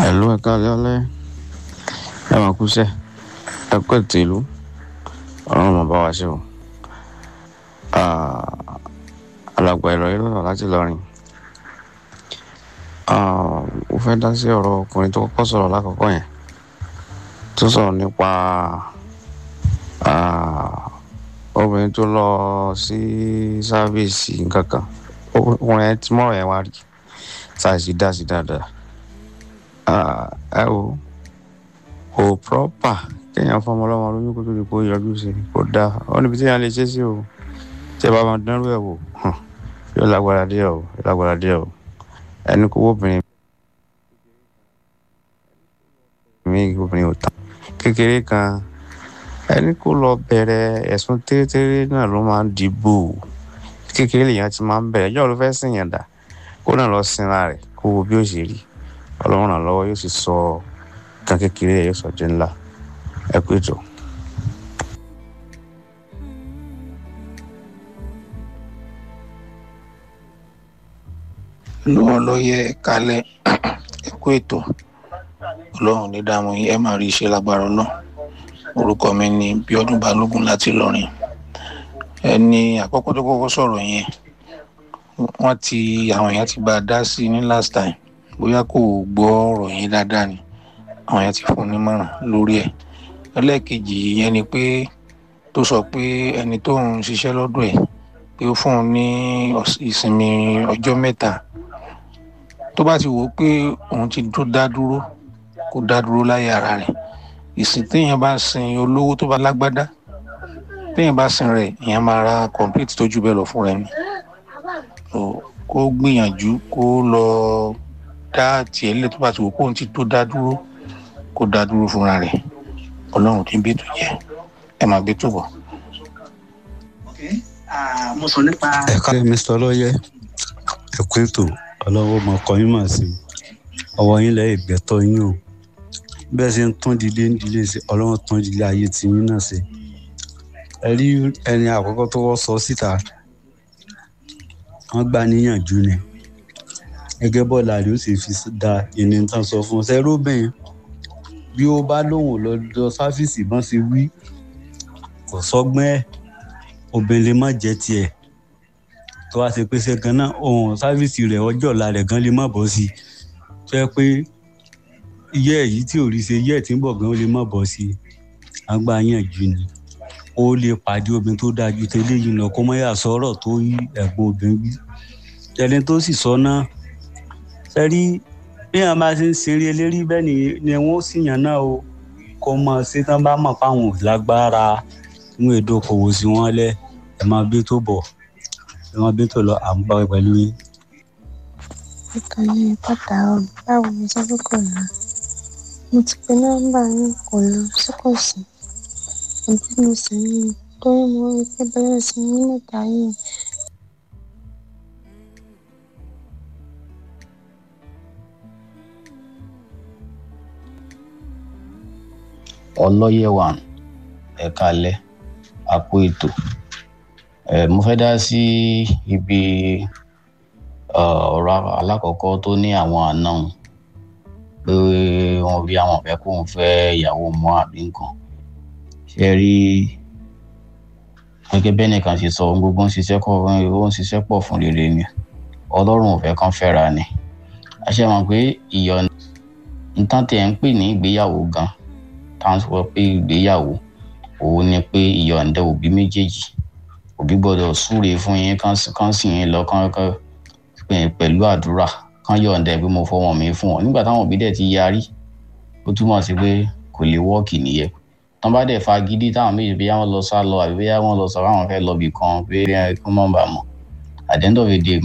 ẹ̀lú ẹ̀ka lẹ́lẹ́ ẹ máa kú sẹ́ ẹ kú ètò ìlú ọlọ́run máa bá wa ṣe o alàgbà ìrọ̀lẹ́ lọ́rọ̀ láti lọ́rin mo fẹ́ dá sí ọ̀rọ̀ ọkùnrin tó kọ́kọ́ sọ̀rọ̀ lákọ̀ọ́kọ́ yẹn tó sọ̀rọ̀ nípa obìnrin tó lọ sí sáfíìsì nǹkan kan ọkùnrin yẹn tí mọ̀rọ̀ yẹn wá rí ṣáàṣì dá sí dáadáa ẹ wo kò pọ́pà kéèyàn fọmọ ọlọ́mọ lóyún kó tó di kó yọjú sí kò dáa ó níbi tí yẹn lè ṣe sí o tí ẹ bá máa dánrú ẹ wò yóò lágbára díẹ̀ o yóò lágbára díẹ̀ o ẹni kó obìnrin mi obìnrin ò tán kékeré kan ẹni kó lọ bẹ̀rẹ̀ ẹ̀sùn tẹ́rẹ́tẹ́rẹ́ náà ló máa ń dìbò kékeré lèèyàn ti máa ń bẹ̀rẹ̀ ẹjọ́ ló fẹ́ sìn yàn dà kó náà lọ sinra rẹ̀ kó wo bí ó ṣe rí ọlọ́run ràn lọ́wọ́ yóò sì sọ kan kékeré ẹ̀ yóò sọ jẹ́ ńlá ẹ kú ètò. lọ́wọ́ ló yẹ kálẹ̀ ẹ̀kú ètò ọlọ́run ní dààmú yín ẹ máa rí iṣẹ́ lágbára ọlọ́run orúkọ mi ni bíọ́dún balógun láti lọ́rin ẹni àkọ́kọ́ tó kọ́kọ́ sọ̀rọ̀ yẹn wọ́n ti àwọn èèyàn ti bá a dá sí i ní last time bóyá kò gbọ́ ọ̀rọ̀ yẹn dáadáa ni àwọn èèyàn ti fún un nímọ̀ràn lórí ẹ̀ ẹlẹ́ẹ̀kejì yẹn ni pé tó sọ pé ẹni tó ń ṣiṣẹ́ lọ́dọ̀ ẹ̀ pé ó fún un ní ìsinmi ọjọ́ mẹ́ta tó bá ti wò ó pé òun ti tó dá dúró kó dá dúró láyé ara rẹ̀ ìsìn téèyàn bá sin olówó tó bá lágbádá téèyàn bá sin rẹ̀ èèyàn máa ra complete tó jù bẹ́ẹ̀ lọ fún rẹ̀ ni kó gbìyànjú kó lọ dá tiẹ̀ lẹ̀ tó bá ti wò pé òun ti tó dá dúró kó dá dúró fúnra rẹ̀ ọlọ́run tí ń bí ètò jẹ́ ẹ máa gbé tó bọ̀. mo sọ nípa. ẹ̀ka mr ọlọ́yẹ ẹ̀kú ètò ọlọ́wọ́ mọ ọkọ yín mà sí ọwọ́ yín lẹ́yìn ìgbẹ́tọ́ yín o bẹ́ẹ̀ ṣe ń tún ìdílé ìdílé sí ọlọ́run tún ìdílé ayé tí yín náà ṣe ẹ rí ẹni àkọ́kọ́ tó wọ́ sọ síta wọ́n gbà níyànjú ni gẹ́gẹ́ bọ́ọ̀lù àdé ó sì fi da ìní tán sọ fún un ṣẹ́rọ́bìn bí ó bá lóun lọ́dọ̀ sáfíìsì bọ́n ṣe wí kò sọ́gbọ́n ẹ̀ obìnrin lè má jẹ́ tiẹ̀ tó wá ṣe pé ṣe gan náà ohun sáfíìsì rẹ̀ ọjọ́ ọ̀la rẹ̀ gan lè má bọ́ sí i tó yẹ pé iye èyí tí ò rí ṣe iye tí ń bọ̀ gan ó lè má bọ́ sí i àgbà yànjú ni ó lè pàdé obìnrin tó dáa ju tẹ́lẹ̀ yìí lọ kó mọ́ yà sọ̀rọ̀ tó yí ẹ̀gbọ́n obìnrin wí ẹni tó sì sọ náà sẹ́rí bí wọn bá ṣe ń ṣeré eléré bẹ́ẹ̀ ni ni wọ́n sì yàn náà o kó mọ̀ sí tán bá mọ̀ fáwọn lágbára ń èdè okòwò sí wọn lẹ̀ ẹ̀ máa bí tó bọ̀ ẹ̀ máa bí tó lọ à ń bá pẹ̀lú yín. ìkànnì pátá báwo ni sọ́dún kò lọ mo ti pe nọ́mbà yín kò lọ sí kò sí ẹbí mi sì ní torí mo rí i pé bẹ́ẹ̀ sí ní mẹ́ta yìí ọlọ́yẹ̀wà ẹ̀ka alẹ́ àpò ètò ẹ̀ mo fẹ́ dá sí ibi ọ̀rọ̀ alákọ̀ọ́kọ́ tó ní àwọn àna òun pé wọ́n bí àwọn fẹ́ kóun fẹ́ ìyàwó mọ́ àbí nǹkan ṣe rí gẹ́gẹ́ bẹ́ẹ̀ nìkan ṣe sọ ohun gbogbo ń ṣiṣẹ́ kọ́ ó ń ṣiṣẹ́ pọ̀ fún rere ni ọlọ́run ò fẹ́ kán fẹ́ra ni àṣẹ mọ̀ pé ìyọ̀nà nǹkan tẹ̀ ń pè ní ìgbéyàwó gan táwọn sọ pé ìgbéyàwó òun ni pé ìyọ̀ǹda òbí méjèèjì òbí gbọ́dọ̀ súre fún yín kán sì yín lọ kán pẹ̀lú àdúrà kán yọ̀ǹda ẹ̀ pé mo fọwọ́ mi fún wọn nígbà táwọn òbí dẹ̀ ti yarí ó túmọ̀ sí pé kò lè wọ́ọ̀kì nìyẹn tán bá dẹ̀ fa gidi táwọn méjì bí wọ́n lọ sá lọ àbí bí wọ́n lọ sọ káwọn fẹ́ lọ bì kan pé kí wọ́n bá mọ̀ at the end of the day